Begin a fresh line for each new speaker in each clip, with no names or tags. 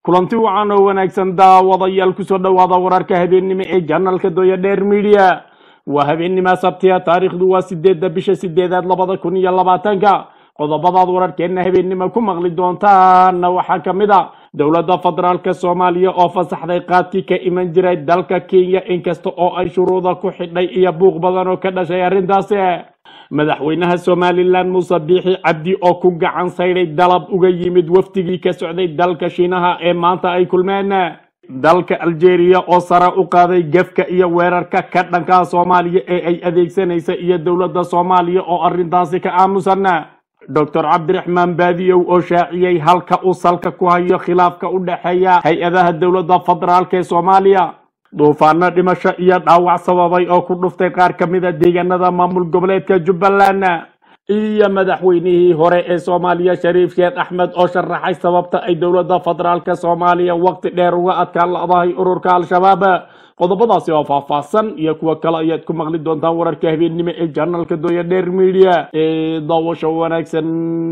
kulanti wacan oo wanaagsan daawadayaal kusoo dhowaada wararka habeennimo ee janalka dooya dheer midiya waa habeennima sabtiya taariikhdu waa sideedda bisha sideedaad labada kun iyo labaatanka qodobadaad wararkeenna habeennimo ku maqli doontaana waxaa ka mid a dowladda federaalk soomaaliya oo fasaxday qaadkii ka iman jiray dalka kenya inkasta oo ay shuruuda ku xidhay iyo buuq badan oo ka dhashay arrintaasi madaxweynaha somalilan muuse biixi cabdi oo ku gacan saydhay dalab uga yimid wafdigii ka socday dalka shiinaha ee maanta ay kulmeen dalka algeria oo sare u qaaday gefka iyo weerarka ka dhanka soomaaliya ee ay adeegsanaysa iyo dowladda soomaaliya oo arrintaasi ka aamusan doctor cabdiraxmaan baadiyow oo shaaciyey halka uu salka ku hayo khilaafka u dhexeeya hay-adaha dowladda federaalk ee soomaaliya duufaano dhimasho iyo dhaawac sababay oo ku dhuftay qaar ka mid a deegaanada maamul goboleedka jubbaland iyo madaxweynihii hore ee soomaaliya shariif sheekh axmed oo sharaxay sababta ay dowladda federaalk soomaaliya waqti dheer uga adkaan la-dahay ururka al-shabaab qodobadaasi oo faahfaahsan iyo kuwo kale ayaad ku maqli doontaan wararka habeennimo ee janalka dooya dheer media ee daawasho wanaagsan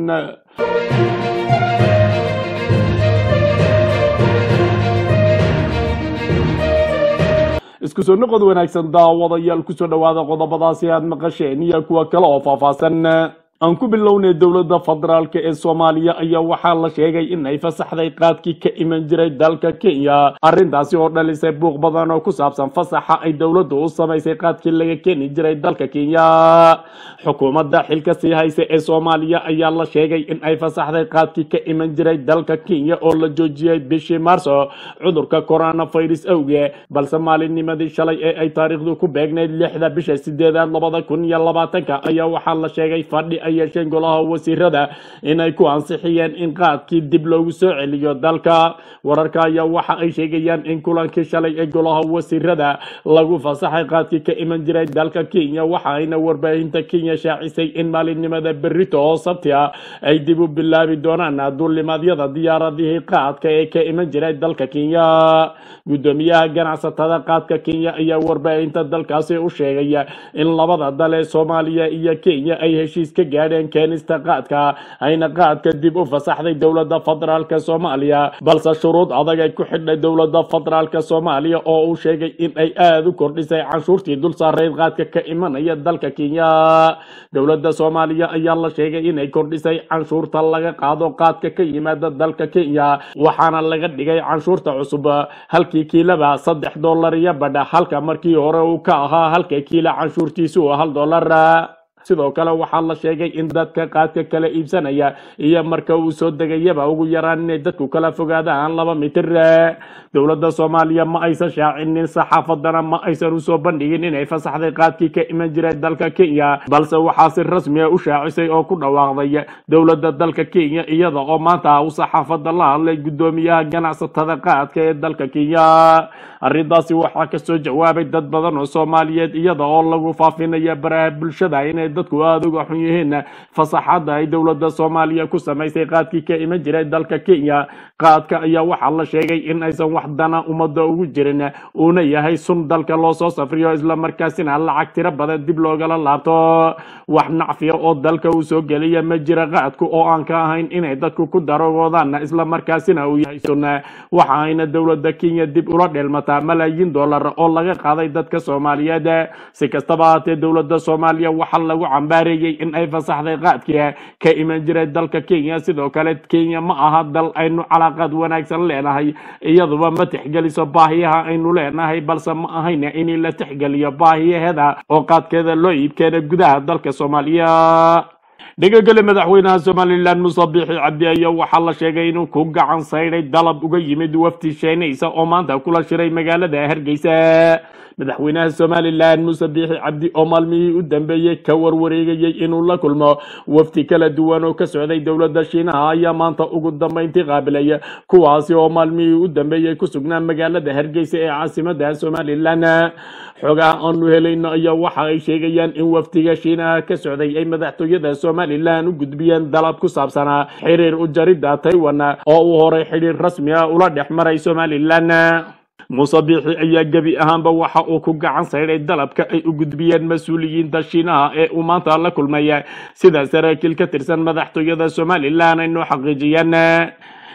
isku soo noqod wanaagsan daawadayaal kusoo dhowaada qodobadaasi aad maqasheen iyo kuwa kale oo faahfaahsan aan ku bilownay dowladda federaalk ee soomaaliya ayaa waxaa la sheegay in ay fasaxday qaadkii ka iman jiray dalka kenya arrintaasi oo dhalisay buuq badan oo ku saabsan fasaxa ay dowladdu u samaysay qaadkii laga keeni jiray dalka kenya xukuumadda xilka sii haysa ee soomaaliya ayaa la sheegay in ay fasaxday qaadkii ka iman jiray dalka kenya oo la joojiyey bishii maarso cudurka coronavirus awge balse maalinnimadii shalay ee ay taariikhdu ku beegnayd lixda bisha sideedaad labada kun iyo labaatanka ayaa waxaa la sheegay fadhi ay yeesheen golaha wasiirada inay ku ansixiyeen in qaadkii dib loogu soo celiyo dalka wararka ayaa waxa ay sheegayaan in kulankii shalay ee golaha wasiirada lagu fasaxay qaadkii ka iman jiray dalka kenya waxa ayna warbaahinta kenya shaacisay in maalinimada berito oo sabti ah ay dib u bilaabi doonaan duulimaadyada diyaaradihii qaadka ee ka iman jiray dalka kenya gudoomiyaha ganacsatada qaadka kenya ayaa warbaahinta dalkaasi u sheegaya in labada dal ee soomaaliya iyo kenya ay heshiis ka gaadheen keenista qaadka ayna qaadka dib u fasaxday dowladda federaalk soomaaliya balse shuruud adag ay ku xidhay dowladda federaalk soomaaliya oo uu sheegay in ay aada u kordhisay canshuurtii dul saarayd qaadka ka imanaya dalka kenya dowladda soomaaliya ayaa la sheegay inay kordhisay canshuurta laga qaado qaadka ka yimaada dalka kenya waxaana laga dhigay canshuurta cusub halkii kiilaba saddex dollar iyo badha halka markii hore uu ka ahaa halka kiila canshuurtiisu hal dollar sidoo kale waxaa la sheegay in dadka qaadka kala iibsanaya iyo marka uu soo degayaba ugu yaraan inay dadku kala fogaadaan laba mitir dowladda soomaaliya ma aysan shaacinin saxaafadana ma aysan usoo bandhigin inay fasaxday qaadkii ka iman jiray dalka kenya balse waxaa si rasmi a u shaacisay oo ku dhawaaqday dowladda dalka kenya iyada oo maanta u saxaafada la hadlay gudoomiyaha ganacsatada qaadka ee dalka kenya arrintaasi waxaa kasoo jawaabay dad badan oo soomaaliyeed iyada oo lagu faafinaya baraha bulshada inay dadku aada uga xun yihiin fasaxadda ay dowladda soomaaliya ku samaysay qaadkii ka iman jiray dalka kenya qaadka ayaa waxaa la sheegay in aysan wax dana ummadda ugu jirin uuna yahay sun dalka loo soo safriyo islamarkaasina lacag tiro badan dib loogala laabto wax nacfiya oo dalka uu soo geliya ma jira qaadku oo aan ka ahayn inay dadku ku darogoodaan islamarkaasina uu yahay sun waxa ayna dowladda kenya dib ula dheelmataa malaayiin dollar oo laga qaaday dadka soomaaliyeed si kastaba haatee dowladda soomaaliya waxaa lagu cambaareeyey in ay fasaxday qaadkii ka iman jiray dalka kenya sidoo kale kenya ma aha dal aynu calaaqaad wanaagsan leenahay iyaduba ma tixgeliso baahiyaha aynu leenahay balse ma ahayna in la tixgeliyo baahiyaheeda oo qaadkeeda loo iibkeena gudaha dalka soomaaliya dhegagale madaxweynaha somalilan muuse biixi cabdi ayaa waxaa la sheegay inuu ku gacan saydhay dalab uga yimid wafti sheenaysa oo maanta kula shiray magaalada hargeysa madaxweynaha somalilan muuse biixi cabdi oo maalmihii u dambeeyey ka warwareegayey inuu la kulmo wafti kala duwan oo ka socday dowladda shiinaha ayaa maanta ugu dambeyntii qaabilay kuwaasi oo maalmihii u dambeeyey ku sugnaa magaalada hargeysa ee caasimada somalilan xogaha aanu helayno ayaa waxa ay sheegayaan in waftiga shiinaha ka socday ay madaxtooyada somalilan u gudbiyeen dalab ku saabsanaa xiriir u jaridda taiwan oo uu horay xidhiir rasmi ah ula dhex maray somalilan muuse biixi ayaa gebi ahaanba waxa uu ku gacan saydhay dalabka ay u gudbiyeen mas-uuliyiinta shiinaha ee uu maanta la kulmay sida saraakiil ka tirsan madaxtooyada somalilan ay noo xaqiijiyeen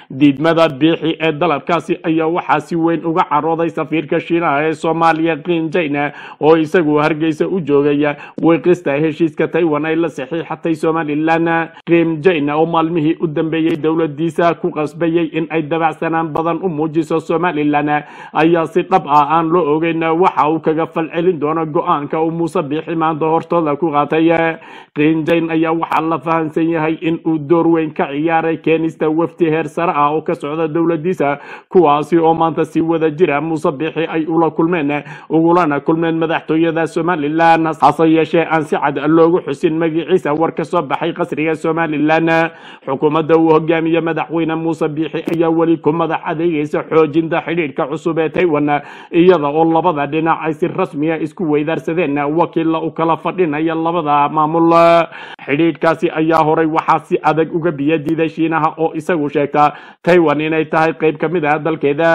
diidmada biixi ee dalabkaasi ayaa waxaa si weyn uga carooday safiirka shiinaha ee soomaaliya kinjayna oo isagu hargeysa u joogaya wiiqista heshiiska taiwan ay la saxiixatay somalilan kinjayna oo maalmihii u dambeeyey dowladiisa ku qasbayay in ay dabacsanaan badan u muujiso somalilan ayaa si dhab ah aan loo ogeyn waxa uu kaga falcelin doono go-aanka uu muuse biixi maanta hortooda ku qaatay kinjayn ayaa waxaa la fahansan yahay in uu door weyn ka ciyaaray keenista wafdi heer sare ah oo ka socda dowladiisa kuwaasi oo maanta si wada jira muuse biixi ay ula kulmeen ugulana kulmeen madaxtooyada somalilan hase yeeshee aan si cad loogu xusin magiciisa war ka soo baxay qasriga somalilan xukuumadda uu hogaamiye madaxweyne muuse biixi ayaa weli ku madax adeegaysa xoojinta xidhiidhka cusub ee taiwan iyada oo labada dhinac ay si rasmiya isku weydaarsadeen wakiilla u kala fadhinaya labada maamul xidhiidhkaasi ayaa horay waxaa si adag uga biya diiday shiinaha oo isagu sheegta taiwan inay tahay qayb ka mid ah dalkeeda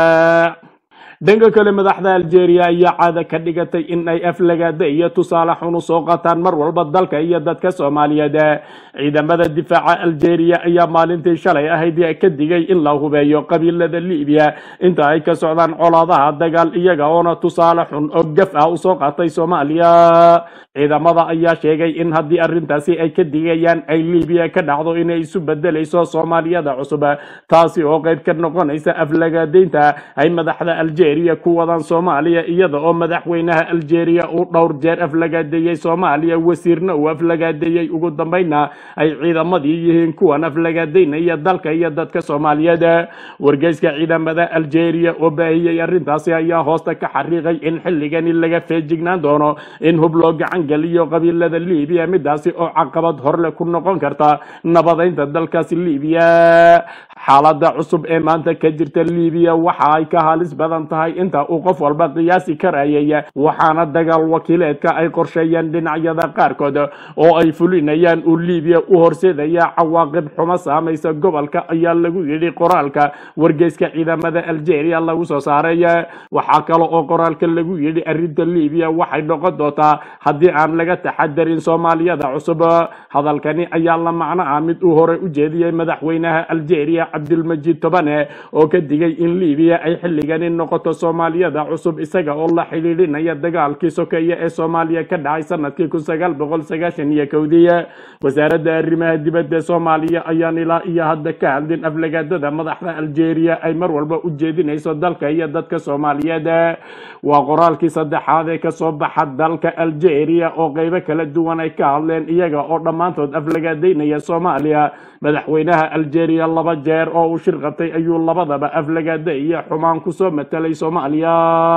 dhanka kale madaxda algeria ayaa caada ka dhigatay in ay aflagaada iyo tusaale xun u soo qataan mar walba dalka iyo dadka soomaaliyeed ciidamada difaaca algeria ayaa maalintii shalay ahayd ka digay in la hubeeyo qabiilada libiya inta ay ka socdaan colaadaha dagaal iyaga oona tusaale xun oo gaf ah usoo qaatay soomaaliya ciidamada ayaa sheegay in haddii arrintaasi ay ka digayaan ay libiya ka dhacdo inay isu bedelayso soomaaliyada cusub taasi oo qayb ka noqonaysa aflagaadeynta ay madaxda algeria ku wadaan soomaaliya iyada oo madaxweynaha algeria uu dhowr jeer aflagaadeeyey soomaaliya wasiirna uu aflagaadeeyey ugu dambayna ay ciidamadii yihiin kuwan aflagaadeynaya dalka iyo dadka soomaaliyeed wargeyska ciidamada algeria oo baahiyey arrintaasi ayaa hoosta ka xariiqay in xilligani laga feejignaan doono in hub loo gacan geliyo qabiilada libiya midaasi oo caqabad horle ku noqon karta nabadeynta dalkaasi libiya xaalada cusub ee maanta ka jirta libiya waxa ay ka halis badan tahay inta uu qof walba qiyaasi karayay waxaana dagaal wakiileedka ay qorsheeyeen dhinacyada qaarkood oo ay fulinayaan uu libiya u horseedaya cawaaqib xumo saamaysa gobolka ayaa lagu yidhi qoraalka wargeyska ciidamada algeria lagu soo saaray waxaa kale oo qoraalka lagu yidhi arrinta libiya waxay noqon doontaa haddii aan laga taxadarin soomaaliyada cusub hadalkani ayaa la macno ah mid uu horey u jeediyey madaxweynaha algeria cabdilmajiid tobane oo ka digay in libiya ay xilligani noqoto soomaaliyada cusub isaga oo la xidhiidhinaya dagaalkii sokeeye ee soomaaliya ka dhacay sanadkii kun sagaal boqol sagaashan iyo kowdii wasaaradda arrimaha dibadda soomaaliya ayaan ilaa iyo hadda ka hadlin aflagaadada madaxda algeria ay mar walba u jeedinayso dalka iyo dadka soomaaliyeed waa qoraalkii saddexaad ee kasoo baxa dalka algeria oo qeybo kala duwan ay ka hadleen iyaga oo dhammaantood aflagaadeynaya soomaaliya madaxweynaha algeria laba jeer oo uu shir qabtay ayuu labadaba aflagaada iyo xumaan kusoo matelay soomaaliya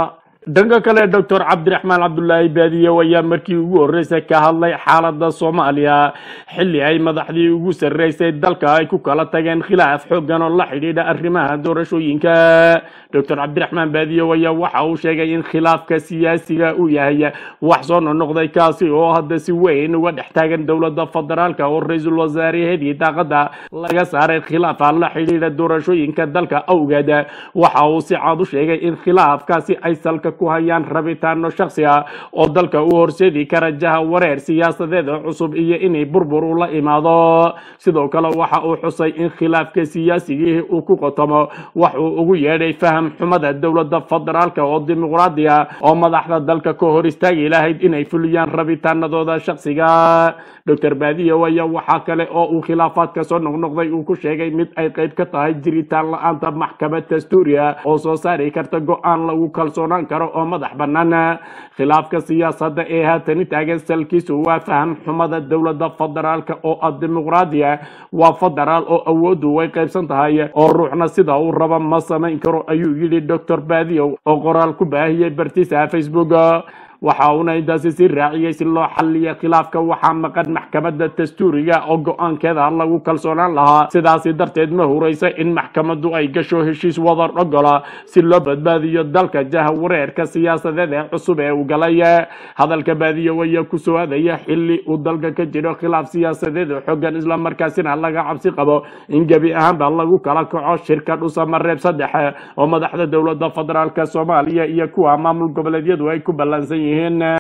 dhanka kale doctor cabdiraxmaan cabdulaahi baadiyow ayaa markii ugu horreysay ka hadlay xaaladda soomaaliya xilli ay madaxdii ugu sarreysay dalka ay ku kala tageen khilaaf xooggan oo la xidhiidha arrimaha doorashooyinka doctor cabdiraxmaan baadiyow ayaa waxa uu sheegay in khilaafka siyaasiga uu yahay wax soo nonoqday kaasi oo hadda si weyn uga dhex taagan dowladda federaalka oo ra-iisul wasaarehedii daaqada laga saaray khilaafa la xidhiidha doorashooyinka dalka awgeed waxa uu si cad u sheegay in khilaafkaasi ay salka ku hayaan rabitaano shaksi ah oo dalka u horseedi kara jaha wareer siyaasadeed cusub iyo inay burbur ula imaado sidoo kale waxa uu xusay in khilaafka siyaasigii uu ku qotomo wax uu ugu yeedhay faham xumada dowladda federaalka oo dimuqraadi ah oo madaxda dalka ka hor istaagi lahayd inay fuliyaan rabitaanadooda shaksiga doctor baadiyow ayaa waxaa kale oo uu khilaafaadka soo noqnoqday uu ku sheegay mid ay qayb ka tahay jiritaan la-aanta maxkamad dastuuriya oo soo saari karta go-aan lagu kalsoonaan karo oo madax bannaan khilaafka siyaasadda ee haatani taagan salkiisu waa faham xumada dowladda federaalka oo ah dimuqraadiya waa federaal oo awooddu way qaybsan tahay oo ruuxna sida uu raba ma samayn karo ayuu yidhi doctor baadiyow oo qoraal ku baahiyey bartiisa facebook waxa uuna intaasi sii raaciyey si loo xalliya khilaafka waxaa maqan maxkamadda dastuuriga oo go-aankeeda lagu kalsoonaan lahaa sidaasi darteed ma huraysa in maxkamaddu ay gasho heshiis wadar ogola si loo badbaadiyo dalka jaha wareerka siyaasadeed ee cusub ee uu galay hadalka baadiyo ayaa ku soo aadaya xilli uu dalka ka jiro khilaaf siyaasadeed oo xoogan islamarkaasina laga cabsi qabo in gebi ahaanba lagu kala kaco shirka dhusamareeb saddex oo madaxda dowladda federaalk soomaaliya iyo kuwa maamul goboleedyadu ay ku ballansan yihiin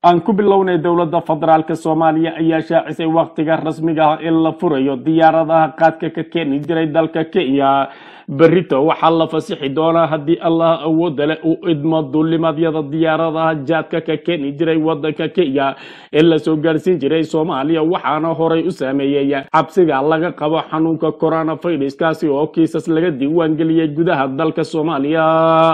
aan ku bilownay dowladda federaalk soomaaliya ayaa shaacisay wakhtiga rasmiga ah in la furayo diyaaradaha qaadka ka keeni jiray dalka kenya berito waxaa la fasixi doonaa haddii allah awoodda leh uu idmo duulimadyada diyaaradaha jaadka ka keeni jiray wadanka kenya ee lasoo gaarsiin jiray soomaaliya waxaana horay u saameeyey cabsiga laga qabo xanuunka coronaviruskaasi oo kiisas laga diiwaangeliyey gudaha dalka soomaaliya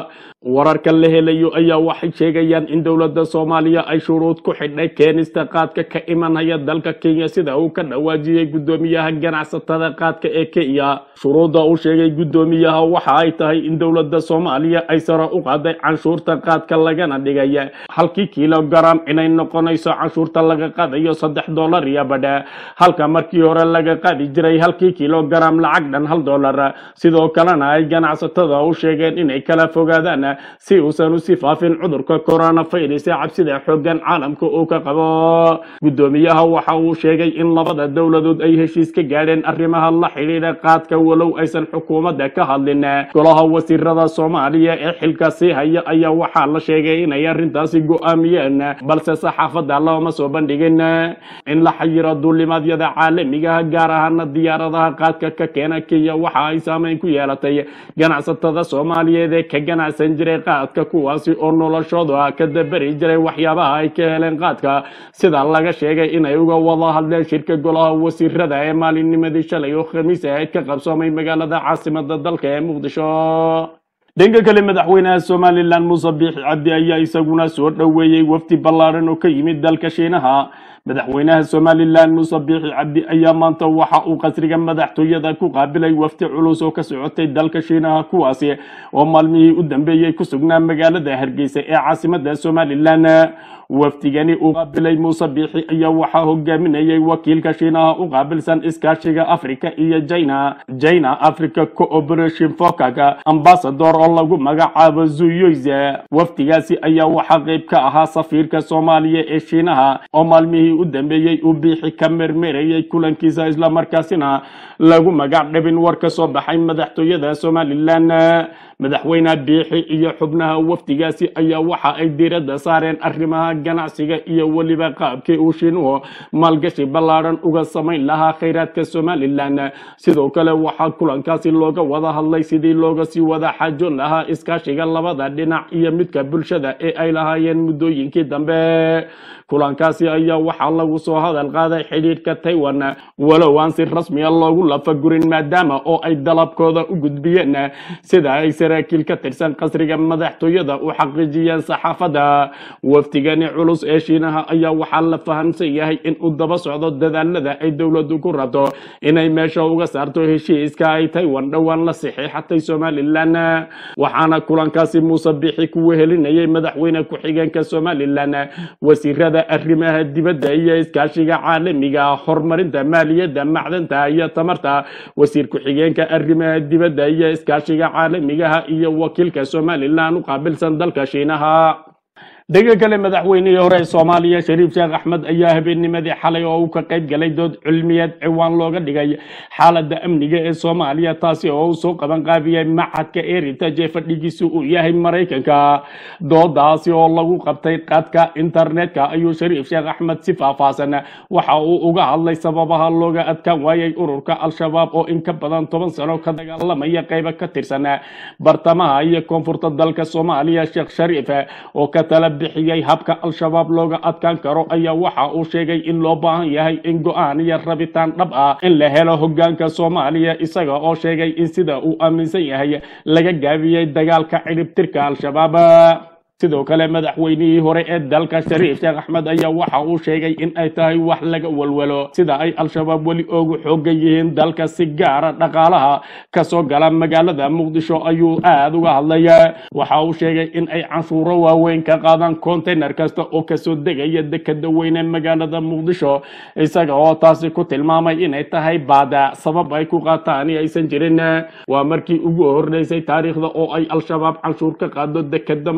wararka la helayo ayaa waxay sheegayaan in dowladda soomaaliya ay shuruud ku xidhay keenista qaadka ka imanaya dalka kenya sida uu ka dhawaajiyey guddoomiyaha ganacsatada qaadka ee kenya shuruudda uu sheegay guddoomiyaha waxa ay tahay in dowladda soomaaliya ay sare u qaaday canshuurta qaadka lagana dhigay halkii kilogaram inay noqonayso canshuurta laga qaadayo saddex dollar iyo badhe halka markii hore laga qaadi jiray halkii kilogaram lacag dhan hal dollar sidoo kalena ay ganacsatada u sheegeen inay kala fogaadaan si uusan usi faafin cudurka coronavirus ee cabsida xoogan caalamka uu ka qabo guddoomiyaha waxa uu sheegay in labada dowladood ay heshiis ka gaadheen arrimaha la xidhiidha qaadka walow aysan xukuumadda ka hadlin golaha wasiirada soomaaliya ee xilka sii haya ayaa waxaa la sheegay inay arrintaasi go-aamiyeen balse saxaafadda looma soo bandhigin in la xayiro duulimaadyada caalamiga gaar ahaana diyaaradaha qaadka ka keena kenya waxa ay saameyn ku yeelatay ganacsatada soomaaliyeed ee ka ganacsan jiray qaadka kuwaasi oo noloshooda ka dabari jiray waxyaabaha ay ka heleen qaadka sida laga sheegay inay uga wada hadleen shirka golaha wasiirada ee maalinnimadii shalay oo khamiis ahayd ka qabsoomay magaalada caasimada dalka ee muqdisho dhanka kale madaxweynaha somalilan muuse biixi cabdi ayaa isaguna soo dhoweeyey wafdi ballaaran oo ka yimid dalka shiinaha madaxweynaha somalilan muuse biixi cabdi ayaa maanta waxa uu qasriga madaxtooyada ku qaabilay wafdi culus oo ka socotay dalka shiinaha kuwaasi oo maalmihii u dambeeyey ku sugnaa magaalada hargeysa ee caasimada somalilan wafdigani uu qaabilay muuse biixi ayaa waxaa hogaaminayay wakiilka shiinaha u qaabilsan iskaashiga africa iyo china china africa cooperation focaga ambasador oo lagu magacaabo zuyoyze wafdigaasi ayaa waxaa qayb ka ahaa safiirka soomaaliya ee shiinaha oo maalmihii u dambeeyey uu biixi ka mermerayay kulankiisa islamarkaasina lagu magac dhabin war ka soo baxay madaxtooyada somalilan madaxweyne biixi iyo xubnaha wafdigaasi ayaa waxa ay diiradda saareen arrimaha ganacsiga iyo weliba qaabkii uu shiinuhu maalgashi ballaaran uga samayn lahaa khayraadka somalilan sidoo kale waxaa kulankaasi looga wada hadlay sidii looga sii wada xaajoon lahaa iskaashiga labada dhinac iyo midka bulshada ee ay lahaayeen muddooyinkii dambe kulankaasi ayaa waxaa lagu soo hadal qaaday xidhiidhka taiwan walow aan si rasmiya loogu lafagurin maadaama oo ay dalabkooda u gudbiyeen sida ay saraakiil ka tirsan qasriga madaxtooyada u xaqiijiyeen saxaafadda wafdigani culus ee shiinaha ayaa waxaa la fahamsan yahay in uu daba socdo dadaalada ay dowladdu ku rabto inay meesha uga saarto heshiiska ay taiwan dhowaan la saxiixatay somalilan waxaana kulankaasi muuse bixi ku wehelinayay madaxweyne ku-xigeenka somalilan wasiirada arrimaha dibadda iyo iskaashiga caalamiga horumarinta maaliyadda macdanta iyo tamarta wasiir ku-xigeenka arrimaha dibadda iyo iskaashiga caalamigaha iyo wakiilka somalilan u qaabilsan dalka shiinaha dhanka kale madaxweynihii hore ee soomaaliya shariif sheekh axmed ayaa habeennimadii xalay oo uu ka qayb galay dood cilmiyeed ciwaan looga dhigay xaaladda amniga ee soomaaliya taasi oo uu soo qaban qaabiyey machadka eritage ee fadhigiisu uu yahay maraykanka doodaasi oo lagu qabtay qaadka internetka ayuu shariif sheekh axmed si faahfaahsan waxa uu uga hadlay sababaha looga adkaan waayay ururka al-shabaab oo in ka badan toban sano ka dagaalamaya qaybo ka tirsan bartamaha iyo koonfurta dalka soomaaliya sheekh shariif oo ka tala bixiyey habka al-shabaab looga adkaan karo ayaa waxa uu sheegay in loo baahan yahay in go-aan iyo rabitaan dhab ah in la helo hogaanka soomaaliya isaga oo sheegay in sida uu aaminsan yahay laga gaabiyey dagaalka ciribtirka al-shabaab sidoo kale madaxweynihii hore ee dalka shariif sheekh axmed ayaa waxa uu sheegay in ay tahay wax laga walwalo sida ay al-shabaab weli oogu xoogan yihiin dalka si gaara dhaqaalaha kasoo gala magaalada muqdisho ayuu aada uga hadlaya waxa uu sheegay in ay canshuuro waaweyn ka qaadaan container kasta oo kasoo degaya dekada weyne magaalada muqdisho isaga oo taasi ku tilmaamay inay tahay baada sabab ay ku qaataan aysan jirin waa markii ugu horreysay taariikhda oo ay al-shabaab canshuur ka qaado dekada muqdisho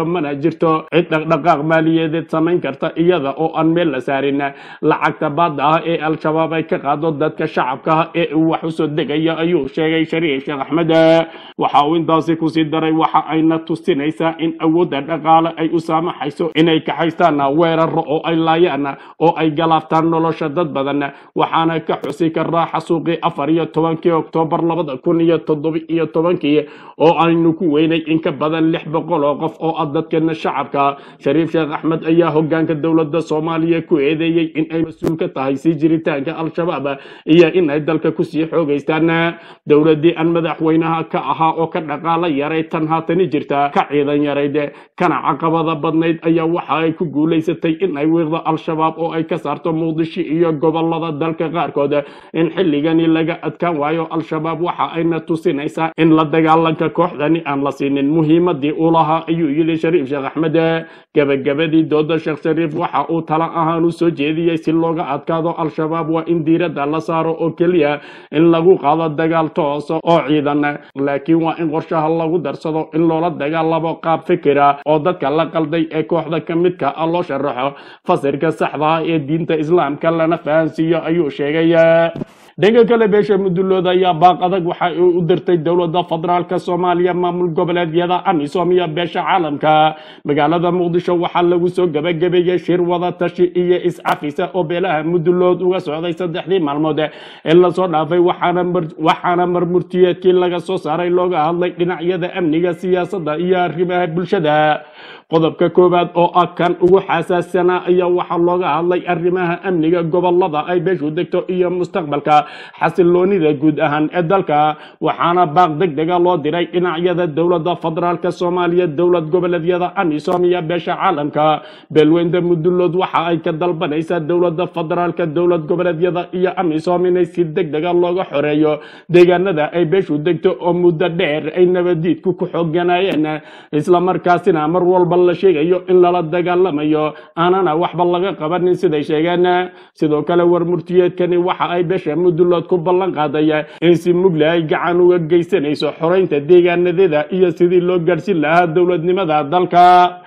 mana jirto cid dhaqdhaqaaq maaliyadeed samayn karta iyada oo aan meel la saarin lacagta baadda ah ee al-shabaab ay ka qaado dadka shacabka ah ee uu wax usoo degaya ayuu sheegay shariif sheekh axmed waxa uu intaasi kusii daray waxa ayna tusinaysaa in awoodda dhaqaale ay u saamaxayso inay kaxaystaan weeraro oo ay laayaan oo ay galaaftaan nolosha dad badan waxaana ka xusi karaa xasuuqii afar iyo tobankii oktoobar labada kun iyo toddoba iyo tobankii oo aynu ku weynay in ka badan lix boqol oo qof oo ah dadkeena shacabka shariif sheekh axmed ayaa hogaanka dowladda soomaaliya ku eedeeyey in ay mas-uul ka tahay sii jiritaanka al-shabaab iyo in ay dalka kusii xoogaystaan dowladdii aan madaxweynaha ka ahaa oo ka dhaqaala yaray tan haatani jirta ka ciidan yarayd kana caqabada badnayd ayaa waxa ay ku guulaysatay in ay wiiqdo al-shabaab oo ay ka saarto muqdisho iyo gobolada dalka qaarkood in xilligani laga adkaan waayo al-shabaab waxa ayna tusinaysaa in la dagaalanka kooxdani aan la siinin muhiimadii uu lahaa ayuu yidhi shariif sheekh axmed gabagabadii dooda sheekh shariif waxa uu tala ahaan u soo jeediyey si looga adkaado al-shabaab waa in diiradda la saaro oo keliya in lagu qaado dagaal toosa oo ciidan laakiin waa in qorshaha lagu darsado in loola dagaalamo qaab fikira oo dadka la qalday ee kooxda ka midka ah loo sharaxo fasirka saxda ah ee diinta islaamka lana fahansiiyo ayuu sheegay dhanka kale beesha mudullood ayaa baaq adag waxa ay u dirtay dowladda federaalka soomaaliya maamul goboleedyada amisom iyo beesha caalamka magaalada muqdisho waxaa lagu soo gabagabeeyey shir wada tashi iyo iscafisa oo beelaha mudullood uga socday saddexdii maalmood ee lasoo dhaafay waxaana mar- waxaana marmurtiyeedkii laga soo saaray looga hadlay dhinacyada amniga siyaasadda iyo arrimaha bulshada qodobka koowaad oo ah kan ugu xasaassanaa ayaa waxaa looga hadlay arrimaha amniga gobolada ay beeshu degto iyo mustaqbalka xasiloonida guud ahaan ee dalka waxaana baaq deg dega loo diray dhinacyada dowladda federaalka soomaaliya dowlad goboleedyada amisom iyo beesha caalamka beelweynta mudullood waxa ay ka dalbanaysaa dowladda federaalka dowlad goboleedyada iyo amisom inay si deg dega looga xoreeyo deegaanada ay beeshu degto oo muddo dheer ay nabadiidku ku xooganayeen islamarkaasina mar walba la sheegayo in lala dagaalamayo aanana waxba laga qabanin siday sheegeen sidoo kale war murtiyeedkani waxa ay beesha mudullood ku ballan qaadaya in si mugle ay gacan uga geysanayso xoreynta deegaanadeeda iyo sidii loo gaadhsin lahaa dowladnimada dalka